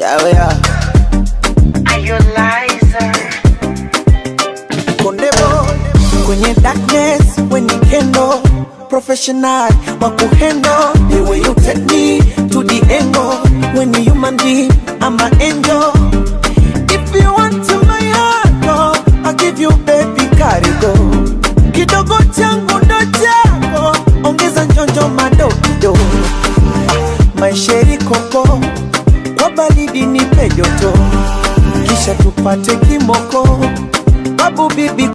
yawe ya Are you liar? Konde boy kwenye darkness when you kendo professional wa kuhendo the way you take me to the angle when you human being I'm an angel if you want to my heart oh, I'll give you baby karigo kidogo changu ndo chako ongeza njonjo madokido maisheri koko kwa baridi nipe joto kisha tupate kimoko babu bibi